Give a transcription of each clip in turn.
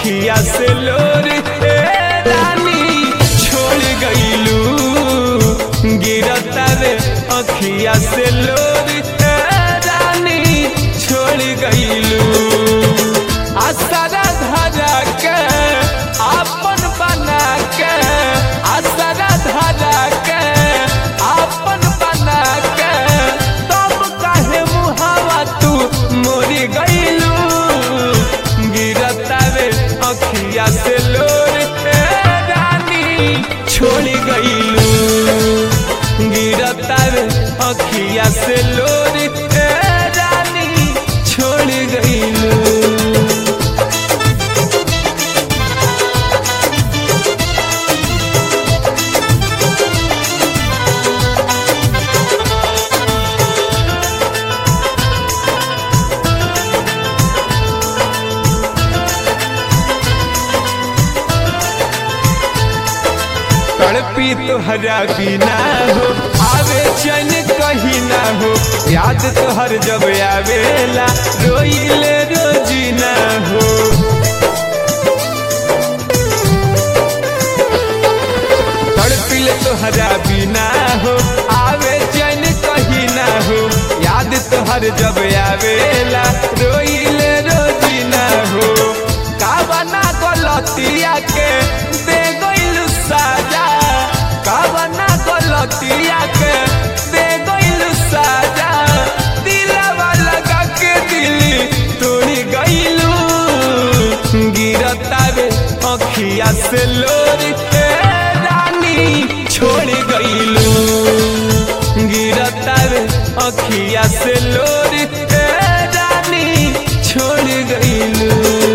अखिया से लोर ए रानी छोड़ गईलू गिरता रे अखिया से लोर ए रानी छोड़ गईलू आसरा धरा के आपन बना के आसरा धरा के आपन बना के तब काहे मुहावा तू मोरी गईलू गिरता रे अखिया से लोर ए रानी छोड़ गईलू गिरता रे अखिया से लोर ए रानी छोड़ गईलू तड़पी तोहरा बिना हो आवे चैन कहीं ना हो याद तोहर जब आवेला रोइले रोजीना हो तड़पिल तोहरा बिना हो आवे चैन कहीं ना हो याद तोहर जब आवेला रोइले रोजीना हो कावना गलतिया के दे गइल साजा कावना गलतिया के दे गइल साजा दिलवा लगा के दिली तोड़ी गइलू गिरता रे अखिया से लोर ए रानी छोड़ गइलू गिरता रे अखिया से लोर ए रानी छोड़ गइलू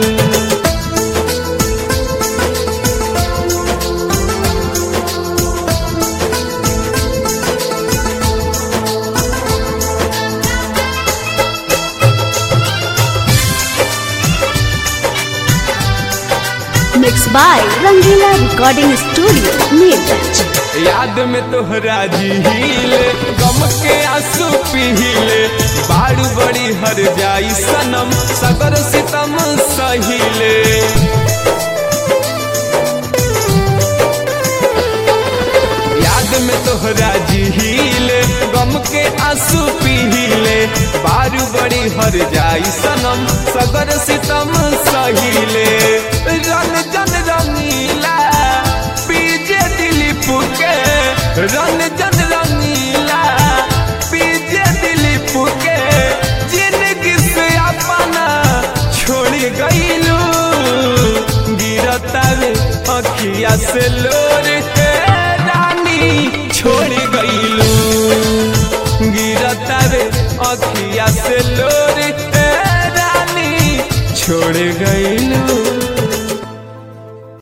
Mixed by Rangila Recording Studio, Neerganj. याद में तोहरा जीले गम के आंसू पीले बाड़ बड़ी हर जाई सनम सगर सितम सहीले याद में तोहरा जीले गम के आंसू पीले बारू बड़ी हर जाई सनम सगर सितम सहीले रन जन रंगीला पीजे दिलीप के रन जन रंगीला पीजे दिलीप के जिंदगी से अपना छोड़ गईलू गिरता रे अखिया से लोर ए रानी छोड़ गईलू गिरता रे अखिया से लोर ए रानी छोड़ गईलू